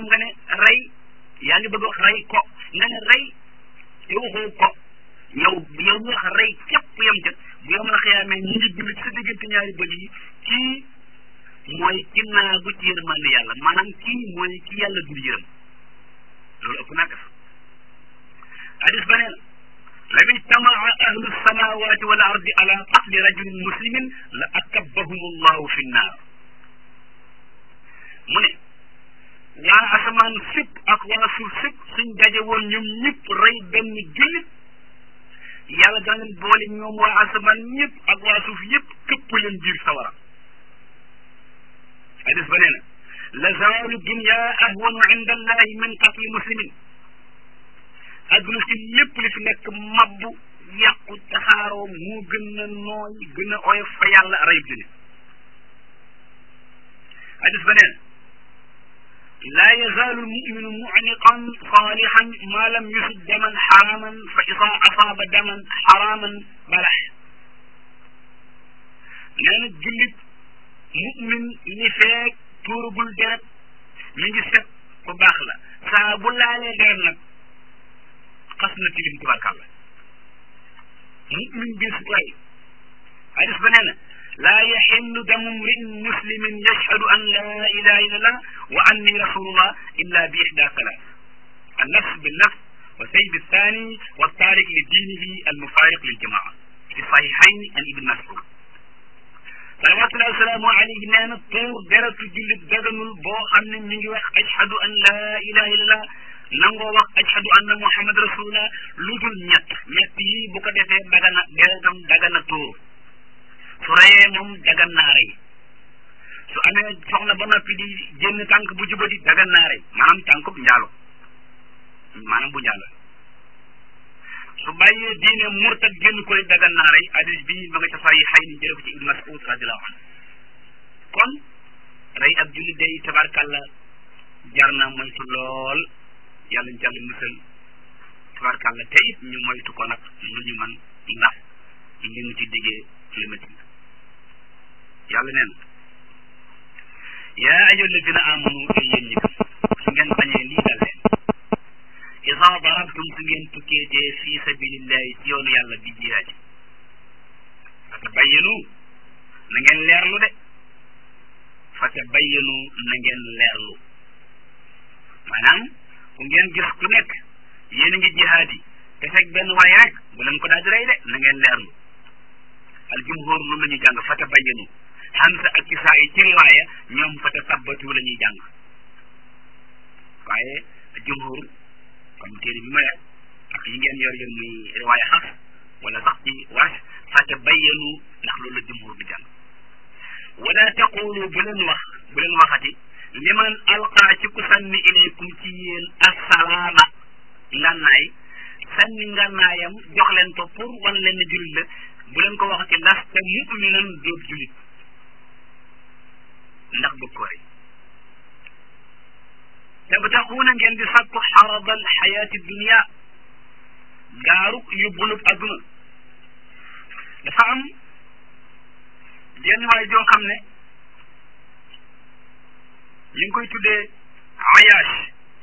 maanaam nga ne rey yaa ngi bëgg wax rey ko nga ne rey te waxoo ko yow yow ñu wax rey képp yam ca bu yow mën a xëyaamee ñi ngi julli ci sa diggante ñaari bët yi kii mooy ki naagu ci yërmande yàlla maanaam kii mooy ki yàlla dul yërëm loolu ëpp naa def hadis ba nee na law ijtamaa ahlu samawati wal ardi ala qatli rajulin muslimin la akabbahum allahu fi nnaar mu ne waa asamaan sépp ak waa suuf sépp suñ daje woon ñoom ñëpp rey benn jullit yàlla dana leen boole ñoom waa asamaan ñëpp ak waa suuf yëpp këpp leen biir sawara hadis ba nee na la zawalu dunya ahwanu inda allahi min qatli muslimin adduna si lépp li fi nekk mabbu yàqu taxaaroo moo gën a nooy gën a oyof fa yàlla rayub jullit hadis ba nee na laa yazaalu lmuminu mucniqan saalixan maa lam yusib daman xaraaman fa ida asaaba daman xaraaman balax nee na jullit mumin li feeg tuuragul deret mi ngi set ku baax la saa bu laalee deret nag xas na tilim tubarkàlla mumin bis way hadis ba nee na laa yaxillu damu mriin muslimin yashhadu an laa ilaha illa allah wa anni rasulullah illa bi ixda salaat annafs binnafs wa sayd althani wa tarik li diinihi almufariq liljamaa fi sahihayn an ibn mas'ud salawatullahi wasalaamu alayhi nee na tuur deratu jullit daganul boo xam ne mi ngi wax ashhadu an laa ilaha illallah nangoo wax ashhadu anna muhammad rasulullah lu dul ñett ñett yi bu ko defee dagana deretam dagana tuur su reyee moom dagan naa rey su amee soxna ba noppi di génn tànk bu jubati dagan naa rey maanaam tànkub njaalo maanaam bu njaalo su bàyyee diine murtad génn koy dagan naa rey hadis bi ma nga ca sayi xay ni jële ko ci ibn mas'ud radiallahu anhu kon rey ab jullit day tabarkàlla jar na moytu lool yàlla ñu jàll musal tabarkàlla te it ñu moytu ko nag lu ñu man ndax li mu ci diggee li ma ci yàlla neen yaa ayyuha alladina amanu ay yéen ñi su ngeen bañee lii dal leen isa darabtum su ngeen tukkeetee fi sabilillahi ci yoonu yàlla bi jihaad fa tabayyanu na ngeen leerlu de fa tabayyanu na ngeen leerlu maanaam ku ngeen gis ku nekk yéen a ngi jihaad yi te fekk benn waay rek bu leen ko daal di rey de na ngeen leerlu al jumhur lu la ñu jàng fa tabayyanu Hamza ak Kisaa yi ci riwaaya ñoom fa tasabbatu la ñuy jàng waaye jumhur comme téere bi ma yor ak yi ngeen yor yéen muy riwaaya xas wala sax ci waas fa tabayyanu ndax loolu la jumhur bi jàng wala taqulu bu leen wax bu leen waxati liman alqaa ci ku sànni ilaykum ci yéen assalaama ngànnaay sànni ngànnaayam jox leen ko pour wan leen ne jullit la bu leen ko waxati lasta muminan doob jullit ndax bëgg ko rey tabtaxuuna ngeen di sàkku xaradal xayaati dunia gaaruk yóbbulub adduna dafa am jenn waay joo xam ne ñu ngi koy tuddee ayash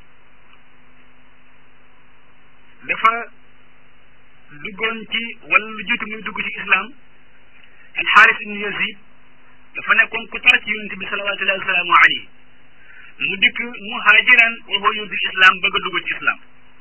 dafa duggoon ci wala lu jiitu muy dugg ci islam alxaaris ibn yazid dafa nekkoon ku tar ci yonente bi salawatullahi wasalaamu alayhi mu dikk muhaajiran wa huwa yuridu islam bëgg a dugg ci islam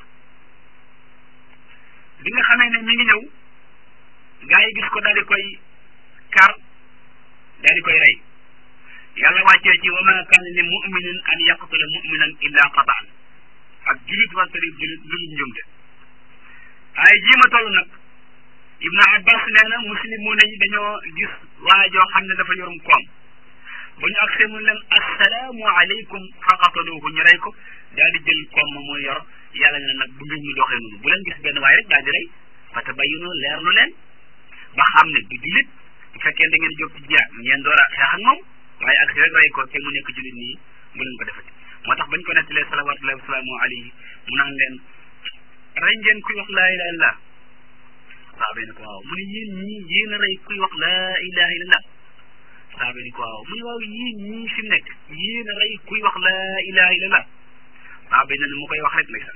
bi nga xamee ne mi ngi ñëw gaa yi gis ko daal di koy kar daal di koy rey yàlla wàccee ci wa ma kaana li muminin an yaqtula muminan illa qataan ak julit wante rib julit lu ñu njumte ay jii ma toll nag ibnu abbas nee na muslimuuna yi dañoo gis waa joo xam ne dafa yorum koom ba ñu agsee mu leen assalaamu aleykum fa qataluuhu ñu rey ko daal di jël koom ma muy yor yàlla ne nag bu mbir ñu doxee noonu bu leen gis benn waay rek daal di rey fa tabayyanu leerlu leen ba xam ne du julit bu fekkee da ngeen jóg ci jiyaat ngeen door a xeex ak moom waaye ak si rek rey ko te mu nekk julit nii bu leen ko defati moo tax bañ ko nettalee salawatullahi wasalaamu alayhi mu naan leen rey ngeen kuy wax laa ilaha illallah saaba ni ko waaw mu ne yéen ñii yéen a rey kuy wax laa ilaha illallah saaba ni ko waaw mu ne waaw yéen ñii fi mu nekk yéen a rey kuy wax laa ilaha illallah waaw bay na ni mu koy wax rek ndeysaan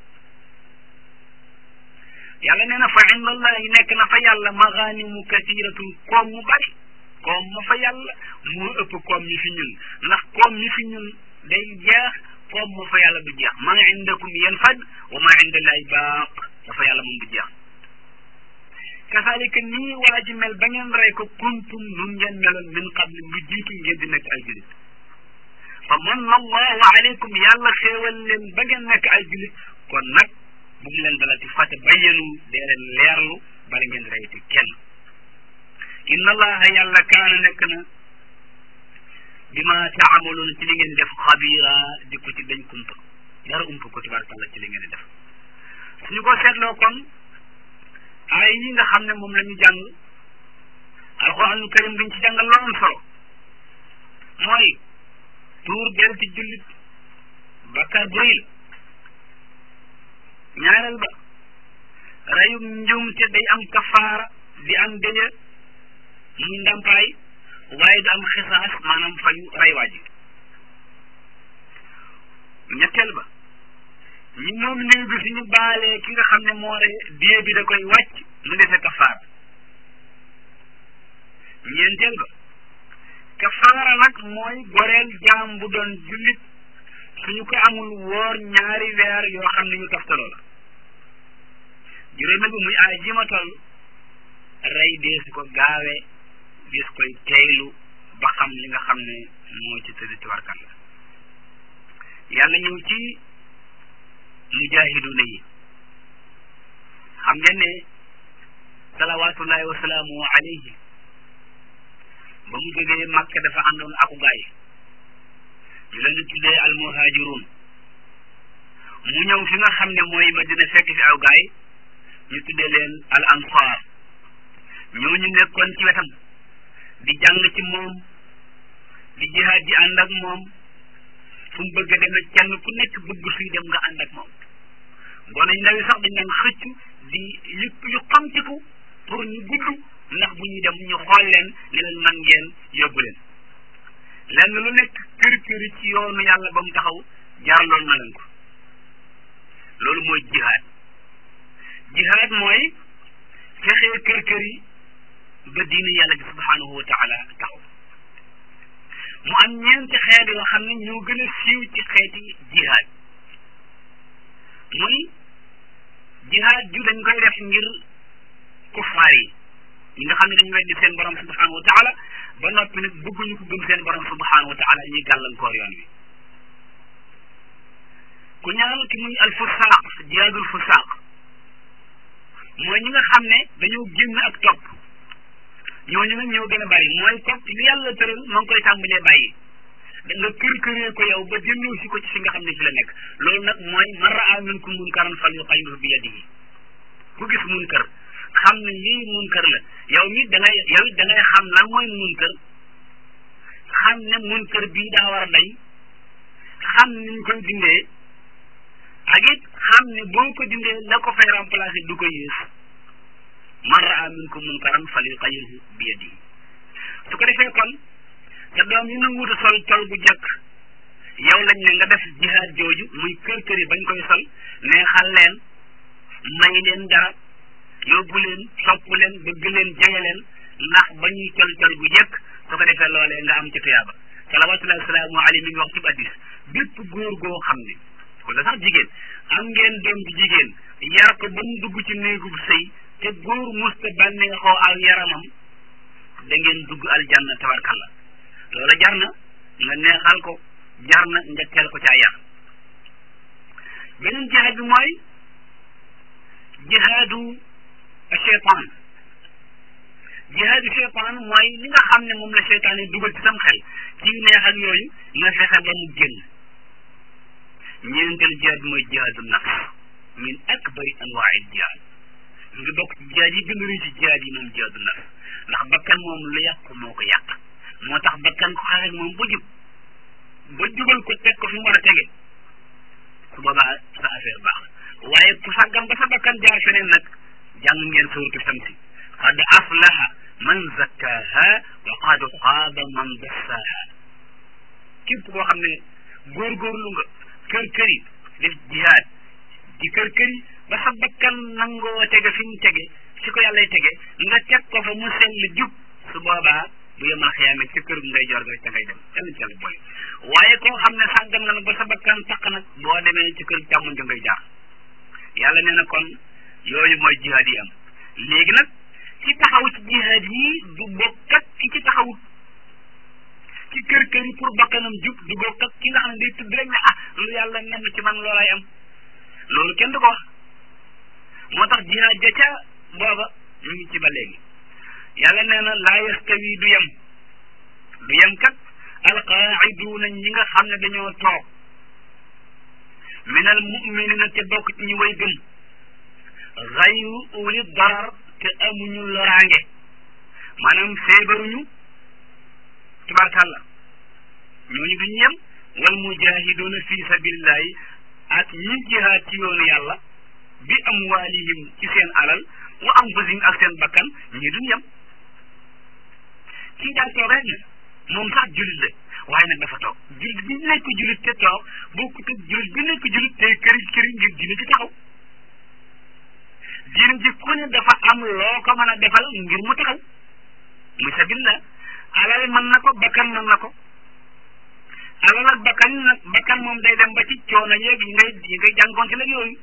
yàlla nee na fa indallahi nekk na fa yàlla maganimu kasiratun koom mu bari koom ma fa yàlla moo ëpp koom mi fi ñun ndax koom mi fi ñun day jeex koom ma fa yàlla du jeex ma indakum yanfad wa ma indallahi baaq dafa yàlla moom du jeex kasaalika nii waa ji mel ba ngeen rey ko kuntum nun ngeen meloon min qabli lu jiitu ngeen di nekk ay julit fa manna allahu alaykum yàlla xéewal leen ba ngeen nekk ay julit kon nag bu mu leen dalati fàtte bayyanu dee leen leerlu bala ngeen reyti kenn inna allaha yàlla kaana nekk na bima taamaluuna ci li ngeen def xabira di ko ci dañ kumpa dara umpa ko tabarakalla ci li ngeen def suñu ko seetloo kon ay yi nga xam ne moom la ñu jàng alxuraanul karim biñ ci jàngal lu am solo mooy tuur del ci jullit bakkaar bu rëy la ñaareel ba reyum njum te day am kafaara di am dëja muy ndàmpaay waaye du am xisaas maanaam fayu rey waa ji ñetteel ba ñi moom néew bi suñu baalee ki nga xam ne moo rey dee bi da koy wàcc mu defee kafaara ñeenteel ba kafaara nag mooy goreel jaam bu doon jullit suñu ko amul woor ñaari weer yoo xam ne ñu toftaloo la juróomeel bi muy aay ji ma toll rey deesu ko gaawee dees koy teylu ba xam li nga xam ne moo ci tëdd tabarkan la yàlla ñëw ci mujahiduna yi xam ngeen ne salawatullahi wa salaamu alayhi ba mu jógee Makka dafa àndoon aku gaay ñu leen di tuddee al muhajirun mu ñëw fi nga xam ne mooy Madina fekk fi aw gaay ñu tuddee leen al ansar ñooñu nekkoon ci wetam di jàng ci moom di jihaad ji ànd ak moom fu mu bëgg a demee kenn ku nekk bëgg suy dem nga ànd ak moom gone yu ndaw yi sax dañ daan xëccu di yu yu xamtiku pour ñu gudd ndax bu ñuy dem ñu xool leen ne leen man ngeen yóbbu leen lenn lu nekk kër kër ci yoonu yàlla ba mu taxaw jaarloon na leen ko loolu mooy jihaad jihaad mooy fexee kër kër yi ba diine yàlla bi subhanahu wa taala taxaw mu am ñeenti xeet yoo xam ne ñoo gën a siiw ci xeeti jihaad muy jihaad ju dañ koy def ngir kuffaar yi ñi nga xam ne dañu weddi seen borom subhanahu wa taala ba noppi nag bëgguñu ko gëm seen borom subhanahu wa taala ñuy gàllankoor yoon wi ku ñaareel ki muy al fusaaq jihaadul fusaaq mooy ñi nga xam ne dañoo génn ak topp ñooñu nag ñoo gën a bari mooy topp li yàlla tëral ma ngi koy tàmbalee bàyyi da nga kër këree ko yow ba delloo si ko ci fi nga xam ne fi la nekk loolu nag mooy man raa minkum munkaran falyughayyirhu bi yadihi ku gis munkar xam ne lii munkar la yow mi da ngay yow it da ngay xam lan mooy munkar xam ne munkar bii daa war a dañ xam ni ñu koy dindee ak it xam ne boo ko dindee la ko fay remplacer du ko yées man raa minkum munkaran falyughayyirhu bi yadihi su ko defee kon te doom yi nanguwut a sol col bu jëkk yow lañ ne nga def jihaad jooju muy kër kër yi bañ koy sol neexal leen may leen dara yóbbu leen sopp leen bëgg leen jege leen ndax ba ñuy col col bu jëkk su ko defee loolee nga am ci tuyaaba salawatullahi salaamu alayhi mi ngi wax ci addis bépp góor goo xam ne wala sax jigéen am ngeen doom bi jigéen yar ko ba mu dugg ci néegub sëy te góor musta bànneexoo ak yaramam da ngeen dugg aljanna tabarkalla loola jar na nga neexal ko jar na nga teel ko caa yar beneen jihaad bi mooy jihaadu cheytaan jihaadu cheytaan mooy li nga xam ne moom la cheytaan yi dugal ci sam xel ci neex ak yooyu nga fexe ba mu génn ñeenteel jihaad bi mooy jihaadu nafs min akbari anwaai jihaad mu ngi bokk ci jihaad yi gën a rëy ci jihaad yi moom jihaadu nafs ndax bakkan moom lu yàq moo ko yàq moo tax bakkan ko xeex ak moom ba jub ba jubal ko teg ko fi mu war a tege su boobaa sa affaire baax waaye ku sàggam ba sa bakkan jaar feneen nag jàng ngeen suuratu Shamsi qad aflaha man zakkaha wa qad xaaba man dassaha képp koo xam ne góorgóorlu nga kër kër yi def jihaad di kër këri ba sa bakkan nangoo tege fi mu tege fi ko yàllay tege nga teg ko fa mu sell jub su boobaa bu yemal xiyaame ci kër ngay jor ga ca ngay dem yàlla ci yàlla boole waaye koo xam ne sàggan nga nag ba sa bakkan taq nag boo demee ci kër càmmoñ ga ngay jaar yàlla nee na kon yooyu mooy jihaad yi am léegi nag ci taxaw ci jihaad yi du bokk ak ki ci taxawut ci kër kër yi pour bakkanam jub du bokk ak ki nga xam ne day tudd rek ne ah lu yàlla nenn ci man loolay am loolu kenn du ko wax moo tax jihaad ja ca booba ñu ngi ci ba léegi yàlla nee na laa yastawi du yem du yem kat alqaaciduuna ñi nga xam ne dañoo toog min al muminina te bokk ci ñu way gëm xayru uli darar te amuñu loraange maanaam feebaruñu tubaarkàlla ñooñu duñu yem wal mujahiduuna fi sabilillahi ak ñi jihaad ci yoonu yàlla bi amwaalihim ci seen alal wa anfusihim ak seen bakkan ñii duñu yem kii daal toog rek ne moom sax julit la waaye nag dafa toog julit bi nekk julit te toog bokkut ak julit bi nekk julit te këri këri ngir diine ci taxaw diine ji ku ne dafa am loo ko mën a defal ngir mu taxaw muy sabilillah alal mën na ko bakkan mën na ko alal ak bakkan nag bakkan moom day dem ba ci coono yeeg yi ngay yi ngay jànkoonte la yooyu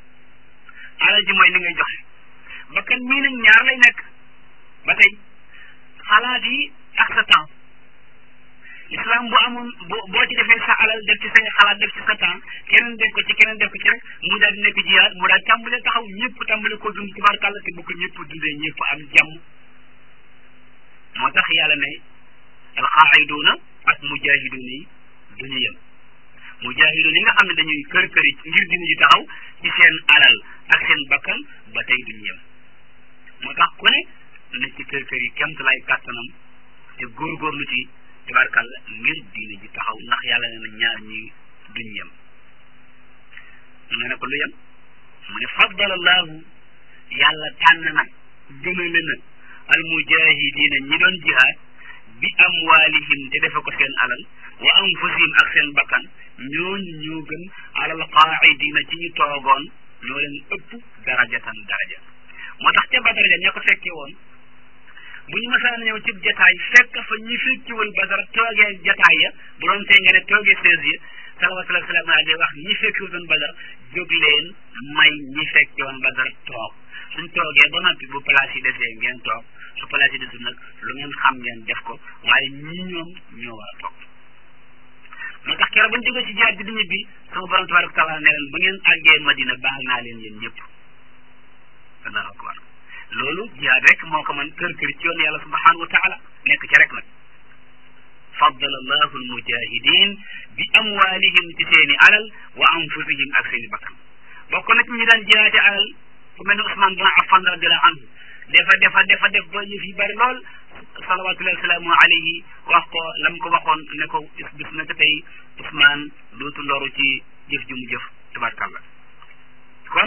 alal ji mooy li ngay joxe bakkan mii nag ñaar lay nekk ba tey xalaat yi ak sa temps islam bu amoon boo boo ci defee sa alal def ci say xalaat def ci sa temps keneen def ko ci keneen def ko ci rek mu daal di nekk jihaad mu daal tàmbale taxaw ñëpp tàmbale ko dund tubaarkàlla te bu ko ñëpp dundee ñëpp am jàmm moo tax yàlla ne alxaaxiduuna ak mujaahiduuna yi duñu yem mujaahiduuna yi nga xam ne dañuy kër kër yi ngir dina ji taxaw ci seen alal ak seen bakkan ba tey duñu yem moo tax ku ne na ci kër kër yi kemt lay kàttanam te góorgóorlu ci tabarkàlla ngir diine ji taxaw ndax yàlla ne na ñaar ñi duñ yem nga ne ko lu yem mu ne faddala allahu yàlla tànn nag gënale na al mujahidina ñi doon jihaad bi amwaalihim te defe ko seen alal wa anfusihim ak seen bakkan ñooñu ñoo gën alal qaaidina ci ñu toogoon ñoo leen ëpp darajatan daraja moo tax ca badar ja ña ko fekkee woon bu ñu masaan ñëw ci jataay fekk fa ñi fekkiwul badar toogee jataay ya bu doon tey nga ne toogee seize ya salawatullahi salaam ala day wax ñi fekkiwul doon badar jóg leen may ñi fekki woon badar toog suñ toogee ba noppi bu place yi desee ngeen toog su place yi desul nag lu ngeen xam ngeen def ko waaye ñii ñoom ñoo war a toog moo tax keroog ba ñu jógee ci jihaad bi di ñibbi sama borom tabaraka taala ne leen bu ngeen àggee madina baal naa leen yéen ñëpp allahu akbar loolu jihaad rek moo ko mën kër kër ci yoon yàlla subhanahu wa taala nekk ci rek nag faddala allahu almujahidin bi amwalihim ci seeni alal wa anfusihim ak seeni bakkan bokk na ci ñi daan jihaate alal ku mel ne Ousmane bin Affan radiallahu anhu defa defa defa def ba yëf yi bari lool salawatullahi wasalaamu alayhi wax ko lam ko waxoon ne ko bis na ko tey Ousmane dootu loru ci jëf ju mu jëf tabarkàlla kon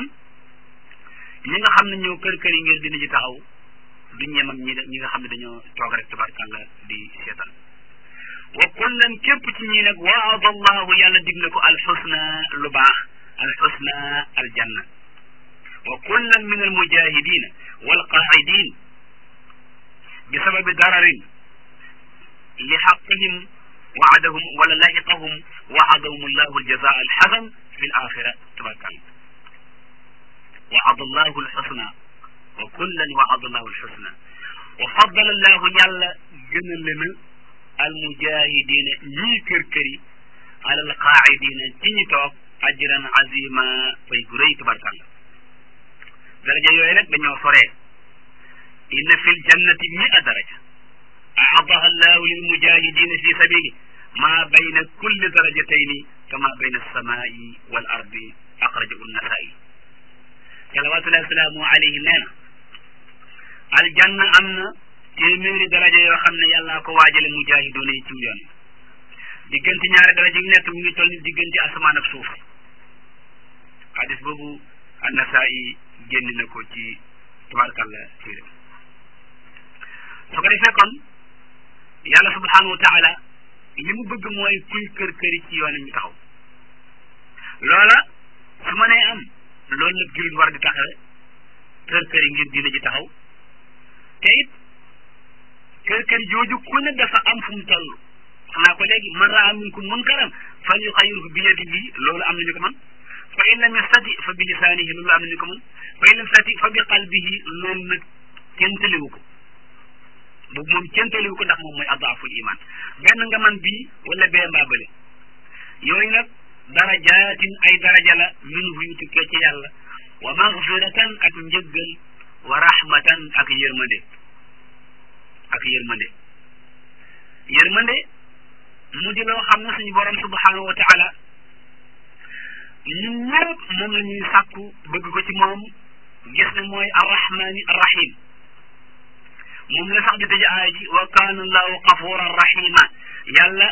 ñi nga xam ne ñoo kër kër yi ngir dina ji taxaw duñ ñem ak ñi ñi nga xam ne dañoo toog rek tabarkàlla di seetaan wa kullan képp ci ñii nag waada allahu yàlla dig na ko alxusna lu baax alxusna aljanna wa kullan min almujahidina walqaaidin bi sababi dararin li xaqihim waadahum wala laxiqahum waadahum allahu aljaza alxasan fi alaxira tabarkàlla وعد الله الحسنى وكلا وعد الله الحسنى وفضل الله يلا جن لنا المجاهدين ني كركري على القاعدين تيني توك اجرا عظيما في غري تبارك الله درجه يوي نك دانيو سوري ان في الجنه 100 درجه اعطاها الله للمجاهدين في سبيله ما بين كل درجتين كما بين السماء والارض اخرجه النسائي salawatullahi salaamu alayhi nee na aljanna am na téeméeri daraja yoo xam ne yàllaa ko waajale mujaahidoona yi ciw yoon diggante ñaari daraja yu nekk mu ngi toll ni diggante asamaan ak suuf xadis boobu annasaa'i génn na ko ci tabarakalla téere su ko defee kon yàlla subhanahu wa taala li mu bëgg mooy kuy kër këri ci yoon ñu taxaw loola mënee am loolu la jullit war di taxawe kër kër yi ngir diine ji taxaw te it kër kër jooju ku ne dafa am fu mu toll xam naa ko léegi man raa minkum munkaran fal yuxayyirhu bi yadihi loolu am nañu ko man fa in lam yastati fa bi lisaanihi loolu am nañu ko man fa in lam yastati fa bi qalbihi loolu nag kenn tëliwu ko boobu moom kenn tëliwu ko ndax moom mooy adaaful iman benn nga man bii wala bee mbaa bële yooyu nag darajaatin ay daraja la minhu yu tukkee ci yàlla wa magfiratan ak njëggal wa rahmatan ak yërmande ak yërmande yërmande mu di loo xam ne suñu borom subhanahu wa taala ñun ñëpp moom la ñuy sàkku bëgg ko ci moom gis ne mooy arrahmani arrahim moom la sax di tëj aaya ji wa kaana allahu gafuran rahima yàlla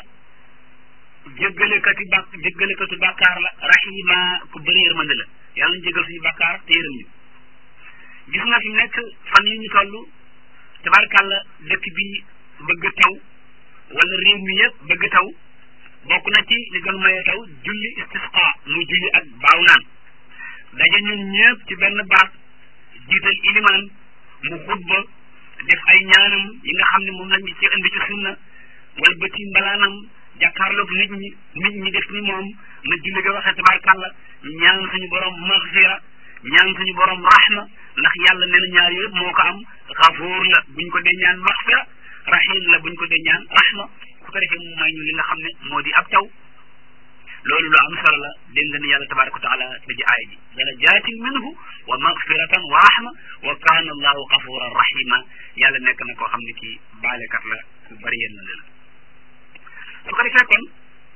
jéggalekati bàk jéggalekatu bàkkaar la rahima ku bëri yërmande la yàlla ñu jéggal suñu bàkkaar te yërëm ñu gis nga fi nekk fan yi ñu toll tabarkàlla dëkk bi bëgg taw wala réew mi yëpp bëgg taw bokk na ci li gën maye taw julli istisqa muy julli ak baaw naan daje ñun ñëpp ci benn baat jiital ilimaan mu xutba def ay ñaanam yi nga xam ne moom lañ ci indi ci sunna wala bëti mbalaanam jàkkaarloog nit ñi nit ñi def ni moom na julli ga waxee tabarkàlla ñaan suñu borom maxfira ñaan suñu borom rahma ndax yàlla nee na ñaar yëpp moo ko am xafuur la buñ ko dee ñaan maxfira rahim la buñ ko dee ñaan rahma su ko defee mu may ñu li nga xam ne moo di ab taw loolu lu am solo la dégg nga ni yàlla tabaraka wa taala da ji aaya ji darajaatin minhu wa magfiratan wa rahma wa kaana allahu gafuran rahima yàlla nekk na koo xam ne kii baalekat la ku bari yéen la su ko defee kon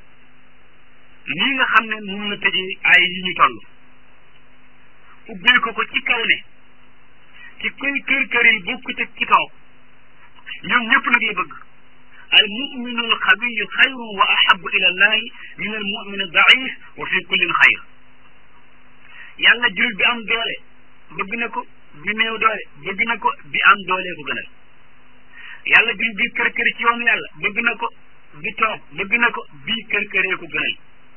lii nga xam ne moom la tëjee aaya yi ñu toll ubbee ko ko ci kaw ne ci koy kër kër yi bokkut ak ci toog ñoom ñëpp nag la bëgg al muminu al xabiyu xayrun wa ahabu ila allahi min al mumin al daif wa fi kullin xayr yàlla jullit bi am doole bëgg na ko bi néew doole bëgg na ko bi am doole ko gënal yàlla jullit bi kër kër ci yoonu yàlla bëgg na ko bi toog bëgg na ko bii kër këree ko gënal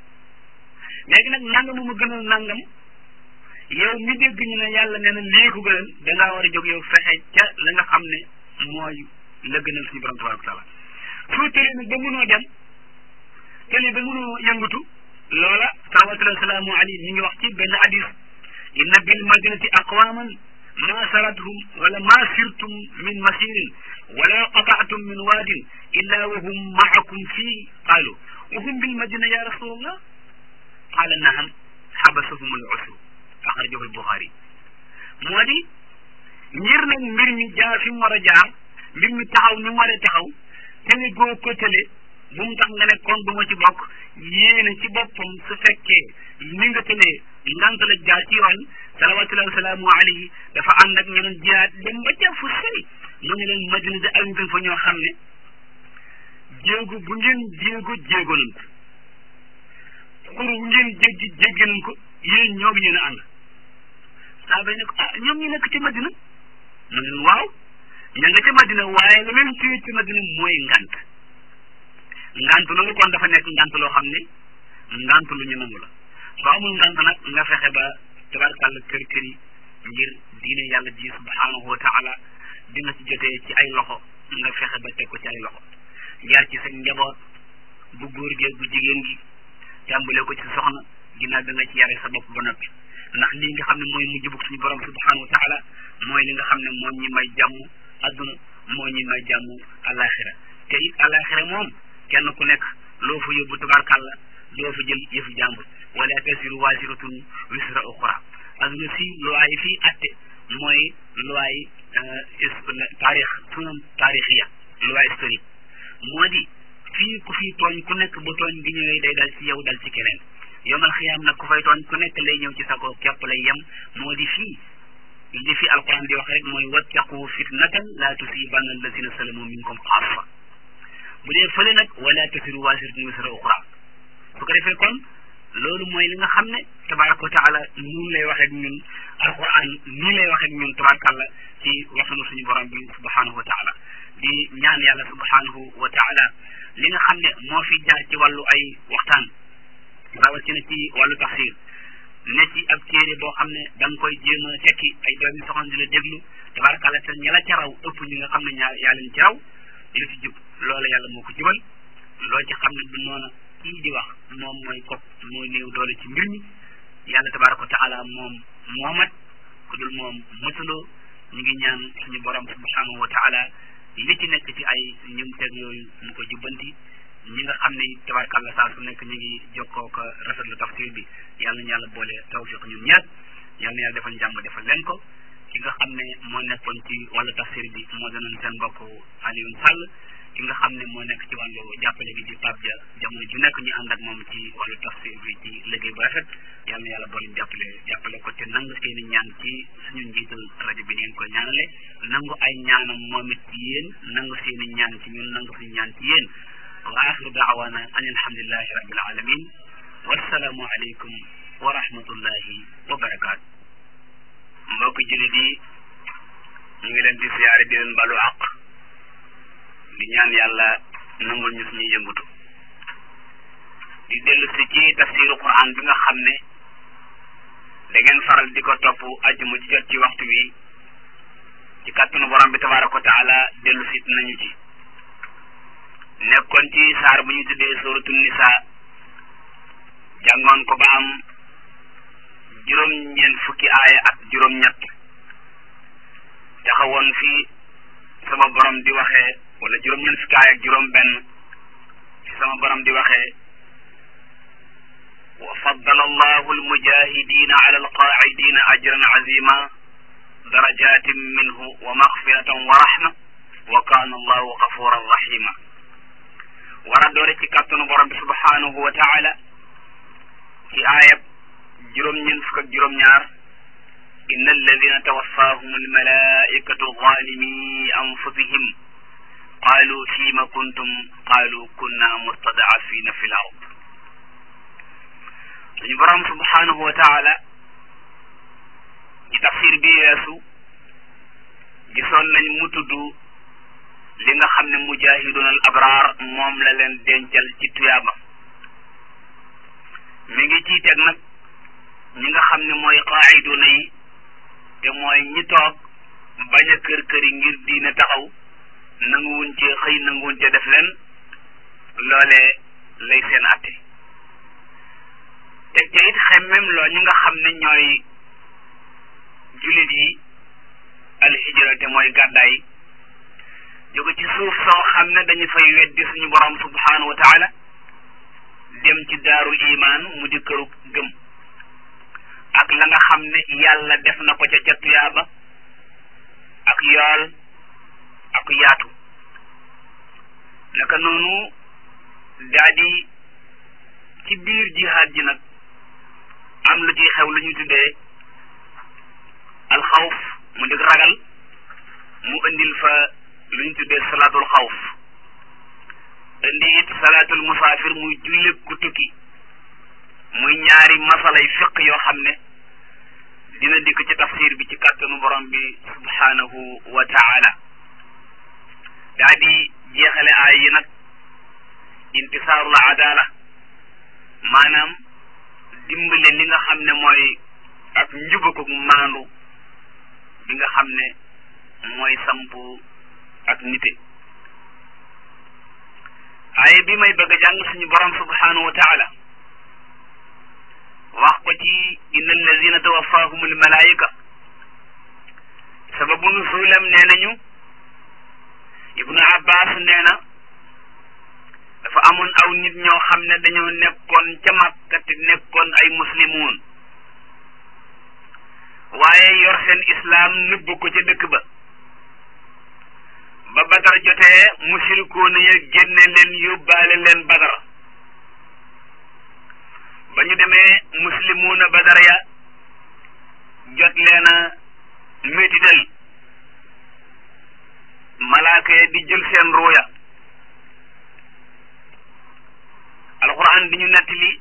léegi nag nangam mu gënal nangam yow mi dégg ñu ne yàlla nee na lii ko gënal dangaa war a jóg yow fexe ca la nga xam ne mooy la gënal suñu borom tabaraka taala soo tëlee nag ba mënoo dem tëlee ba mënoo yëngatu loola salawatullahi salaamu alayhi mi ngi wax ci benn hadis inna bil madinati aqwaman ma sarathum wala ma sirtum min masirin wala qata'tum min waadin illa wa hum ma'akum fii qaalu wa hum bil madina ya rasulallah qaala naham xabasahum al usru axrajahu al buxaari moo di ngir nag mbir mi jaar fi mu war a jaar mbir mi taxaw ni mu war a taxaw tële goo ko tële bu mu tax nga ne kon du ma ci bokk yéene ci boppam su fekkee ni nga tëlee ngant la jaar ci yoon salawatullahi wasalaamu alayhi dafa ànd ak ñeneen jihaad dem ba ca fu sori mu ne leen madina de am ngeen fa ñoo xam ne jéego bu ngeen jéego jéego nañ ko xur bu ngeen jéggi jéggi nañ ko yéen ñoo yéen a ànd saaba yi ne ko ah ñoom ñu nekk ci madina mu ne leen waaw ña nga ca madina waaye la leen téye ci madina mooy ngant ngant loolu kon dafa nekk ngant loo xam ne ngant lu ñu nangu la soo amul ngant nag nga fexe ba tabarkàlla kër kër yi ngir diine yàlla ji subhanahu wa taala di nga ci jotee ci ay loxo nga fexe ba teg ko ci ay loxo jaar ci sa njaboot bu góor gi bu jigéen gi tàmbale ko ci soxna ginnaaw da nga ci yare sa bopp ba noppi ndax lii nga xam ne mooy mujj bug suñu borom subhanahu wa taala mooy li nga xam ne moo ñi may jàmm adduna moo ñi may jàmm alaxira te it alaxira moom kenn ku nekk loo fa yóbbu tabarkàlla doo fa jël yëfu jàmbur wala tasiru waasiratun wisra uxra adduna si loi yi fii atte mooy loi yi taarix sunam taarixiya loi historique moo di fii ku fii tooñ ku nekk bu tooñ gi ñëwee day dal ci yow dal ci keneen yomal xiyaam nag ku fay tooñ ku nekk lay ñëw ci sa ko képp lay yem moo di fii li fi alquran di wax rek mooy wattaqu fitnatan la tusibanna alladina salamu minkum xaasa bu dee fële nag wala tasiru waasiratun wisra uxra su ko defee kon loolu mooy li nga xam ne tabaraka wa taala nun lay wax ak ñun alquran nii lay wax ak ñun tabarakàlla ci waxanu suñu borom bi subhanahu wa taala di ñaan yàlla subhanahu wa taala li nga xam ne moo fi jaar ci wàllu ay waxtaan rawatina ci wàllu tafsir ne ci ab téere boo xam ne da nga koy jéem a tekki ay doomi soxna di la déglu tabarakàlla te ña la ca raw ëpp ñi nga xam ne ñaar yaa leen ci raw li ci jub loola yàlla moo ko jubal loo ci xam ne du noona kii di wax moom mooy kop mooy néew doole ci mbir mi yàlla tabaraka wa taala moom moomat ku dul moom mëtuloo ñu ngi ñaan suñu borom subhanahu wa taala li ci nekk ci ay ñum teg yooyu mu ko jubbanti ñi nga xam ne tabarakàlla saa su nekk ñu ngi jokkoo ko rafetlu tafsir bi yàlla na yàlla boole tawfiq ñun ñaar yàlla na yàlla defal njàmm defal leen ko ki nga xam ne moo nekkoon ci wàllu tafsir bi moo doonoon seen mbokk Alioune Sall ki nga xam ne moo nekk ci wàllu jàppale bi di Pape Dia jamono ju nekk ñu ànd ak moom ci wàllu tafsir bi ci liggéey bu rafet yàlla na yàlla boole jàppale jàppale ko te nangu seen i ñaan ci suñu njiital rajo bi ngeen ko ñaanale nangu ay ñaanam moom it ci yéen nangu seen i ñaan ci ñun nangu suñu ñaan ci yéen wa axiru daawana an alhamdulilahi rabbil alamin wassalaamu aleykum wa rahmatullahi wa barakaatu mbokk jullit yi ñu ngi leen di siyaare di leen balu àq di ñaan yàlla nangul ñu suñuy yëngutu di dellu si ci tafsiru quran bi nga xam ne da ngeen faral di ko topp ajjuma ci jot ci waxtu wi ci kàttanu borom bi tabaraka wa taala dellu si nañu ci nekkoon ci saar bu ñu tuddee suratul nisa jàngoon ko ba am juróom ñeent fukki aaya ak juróom ñett taxawoon fii sama borom di waxee wala juróom ñeent fukki aaya ak juróom benn fi sama borom di waxee wa faddala allahu almujahidina ala alqaacidina ajran azima darajatin minhu wa maxfiratan wa rahma wa kaana allahu gafuran rahima war a doore ci kàttanu borom bi subhanahu wa taala ci aayab juróom ñeent fukk ak juróom ñaar inna alladina tawaffahum almalaikatu zalimi anfusihim qalu fima kuntum qalu kunna mustadafina fi l ard suñu borom subhanahu wa taala ci tafsir bi weesu gisoon nañ mu tudd li nga xam ne mujahidun al abraar moom la leen dencal ci tuyaaba mi ngi ciy teg nag ñi nga xam ne mooy qaayiduna yi te mooy ñi toog bañ a kër kër yi ngir diine taxaw nanguwuñ ci xëy nanguwuñ ci def leen loolee lay seen atte teg ca it xemmem loo ñi nga xam ne ñooy jullit yi alhijra te mooy gàddaay jóge ci suuf soo xam ne dañu fay weddi suñu borom subhanahu wa taala dem ci daarul iman mu di këru gëm ak la nga xam ne yàlla def na ko ca ca tuyaaba ak yool ak yaatu naka noonu daa di ci biir jihaad ji nag am lu ci xew lu ñu tuddee alxawf mu di ragal mu indil fa lu ñu tuddee salaatul xawf indi it salaatul musaafir muy julli ku tukki muy ñaari masalay fiq yoo xam ne dina dikk ci tafsir bi ci kàttanu borom bi subhanahu wa taala daa di jeexale aay yi nag intisaarul adala maanaam dimbale li nga xam ne mooy ak njubako maandu bi nga xam ne mooy sampu ak nite aaye bi may bëgg a jàng suñu borom subhanahu wa taala wax ko ci inna allazina tawaffahum almalaika sababu nuzulam nee nañu ibnu abbas nee na dafa amoon aw nit ñoo xam ne dañoo nekkoon ca Makka te nekkoon ay muslimuun waaye yor seen islaam nëbb ko ca dëkk ba ba badar jotee musirikoona ya génne leen yóbbaale leen badar ba ñu demee muslimuuna badar ya jot leen a métital malaaka ya di jël seen ruuya alxuraan di ñu nettali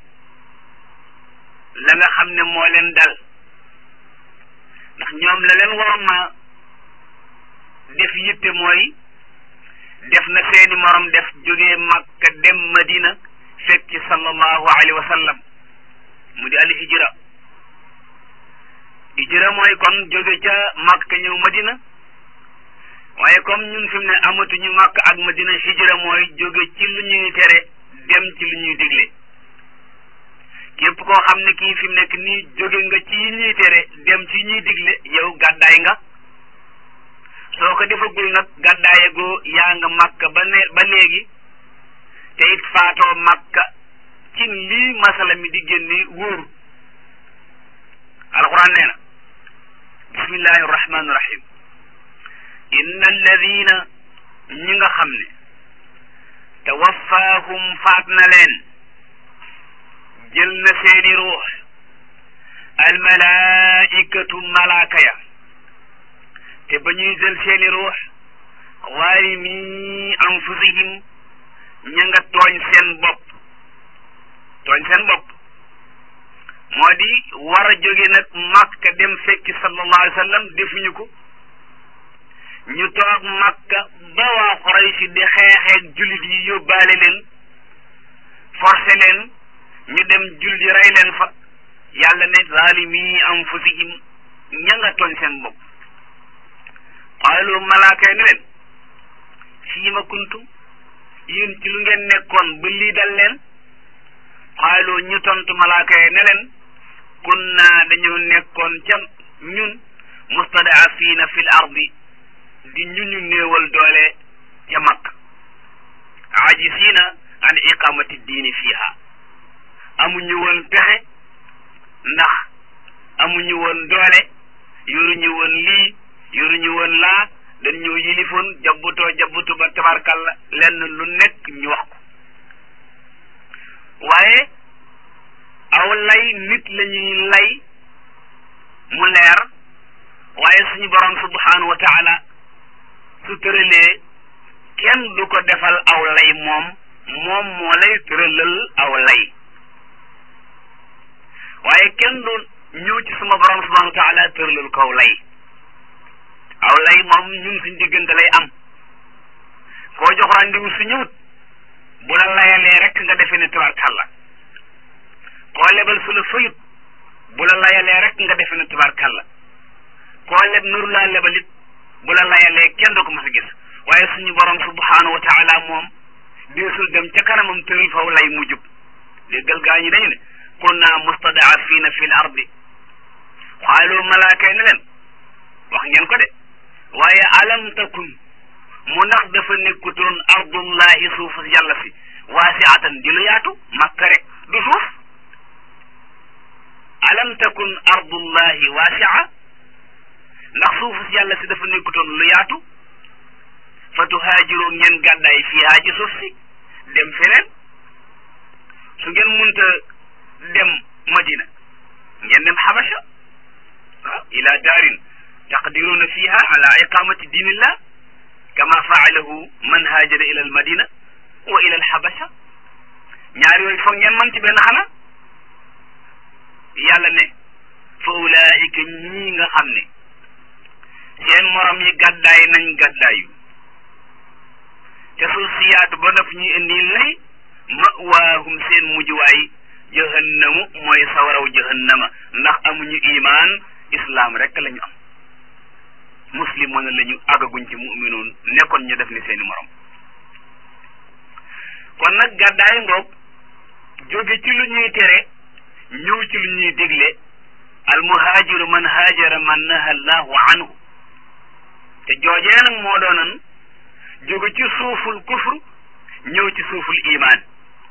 la nga xam ne moo leen dal ndax ñoom la leen waroon na def yitte mooy def na seeni morom def jógee Makka dem Madina fekk ci sallallahu alayhi wa sallam mu di al hijra hijra mooy kon jóge ca Makka ñëw Madina waaye comme ñun fi mu ne amatuñu Makka ak Madina hijra mooy jóge ci lu ñuy tere dem ci lu ñuy digle képp koo xam ne kii fi mu nekk nii jóge nga ci yi ñuy tere dem ci ñuy digle yow gàddaay nga soo ko defagul nag gàddaayagoo yaa nga Makka ba ne ba léegi te it faatoo Makka ci lii masala mi di génne wóoru alquran nee na bismillahi rahmaani rahim inna alladina ñi nga xam ne tawaffaahum faat na leen jël na seeni ruux almalaikatu malaaka ya te ba ñuy jël seeni ruux zaalimi anfusihim ña nga tooñ seen bopp tooñ seen bopp moo di war a jóge nag Makka dem fekki sallallahu alayhi wa sallam defuñu ko ñu toog Makka ba waa Quraysh di xeexeeg jullit yi yóbbaale leen forcé leen ñu dem julli rey leen fa yàlla ne zaalimi anfusihim ña nga tooñ seen bopp qaalu malaaka yi ne leen fii ma kuntum yéen ci lu ngeen nekkoon ba lii dal leen qaalu ñu tontu malaaka yi ne leen kunna dañu nekkoon ca ñun mustadaafiina fil ardi di ñu ñu néewal doole ca Makka ajisiina an iqamati diini fiiha amuñu woon pexe ndax amuñu woon doole yoruñu woon lii yoruñu woon laa dañ ñëw yilifoon jabbutoo jabbutu ba tabarkalla lenn lu nekk ñu wax ko waaye aw lay nit la ñuy lay mu leer waaye suñu borom subhanahu wa taala su tëralee kenn du ko defal aw lay moom moom moo lay tëralal aw lay waaye kenn du ñëw ci suma borom subhanahu wa taala tëralal ko aw lay aw lay moom ñun suñ diggante lay am koo jox rendez-vous su ñëwut bu la layalee rek nga defee ne tabarkalla koo lebal su la fayut bu la layalee rek nga defe ne tubaarkàlla koo leb nuru laa lebalit bu la layalee kenn du ko mas a gis waaye suñu borom subhanahu wa taala moom deesul dem ca kanamam tëral faw lay mu jub déggal gaa ñi dañu ne kunna mustadaafiina fi l ardi xaalu malaaka yi ne leen wax ngeen ko de waaye alam takun mu ndax dafa nekkutoon ardullahi suufu yàlla si waasiatan di lu yaatu makka rek du suuf alam takun ardullahi waasia ndax suufu si yàlla si dafa nekkutoon lu yaatu fa tuhaajiroo ngeen gàddaay fiihaa ci suuf si dem feneen su ngeen munta dem madina ngeen dem xabasha waaw ila daarin taqdiruuna fiiha ala iqamati diinillah kama faalahu man haajara ila al madina wa ila al xabasha ñaar yooyu foog ngeen man ci benn xanaa yàlla ne fa ulaika ñii nga xam ne seen morom yi gàddaay nañ gàddaayu te suuf si yaatu ba noppi ñuy indi lay mawaahum seen mujjuwaay jahannamu mooy sawaraw jahannama ndax amuñu imaan islaam rek la ñu am muslimoon la ñu àggaguñ ci mu'minoon nekkoon ñu def ni seeni morom kon nag gàddaay ngoog jóge ci lu ñuy tere ñëw ci lu ñuy dégle al muhaajiru man haajara man naha allahu anhu te joojee nag moo doonan jóge ci suuful kufr ñëw ci suuful imaan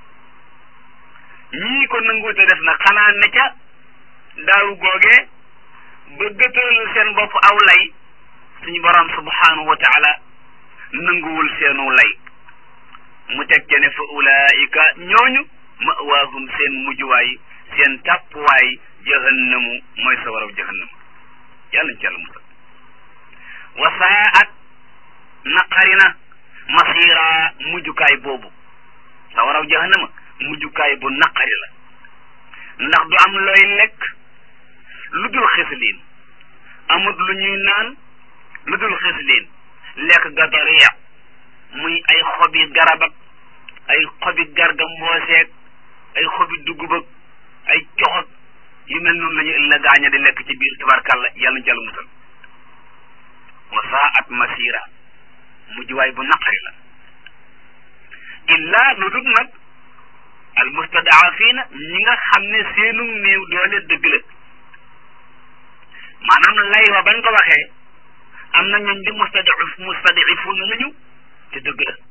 ñii ko nanguute def nag xanaa ne ca daaw googee bëggatal seen bopp aw lay suñu borom subhanahu wa taala nanguwul seenu lay mu teg ca ne fa ulaika ñooñu mawaahum seen mujjuwaay seen tàppuwaay jahannamu mooy sa waraw jahannam yàlla ci yàlla musal wa saat naqari na masira mujjukaay boobu sa waraw jahannama mujjukaay bu naqari la ndax du am looy lekk lu dul xisliin amut lu ñuy naan lu dul xisliin lekk ga dariya muy ay xobi garab ak ay xobi garga mbooseeg ay xobi dugub ak ay coxak yu mel noonu la ñu la gaaña di lekk ci biir tabarkàlla yàlla ñu jàll musal wa saat masira mujj waay bu naqari la illa lu dul nag al mustadaafina ñi nga xam ne seenu néew doole dëgg la maanaam lay wa bañ ko waxee am na ñooñ di mustadif mustadifuna lañu te dëgg la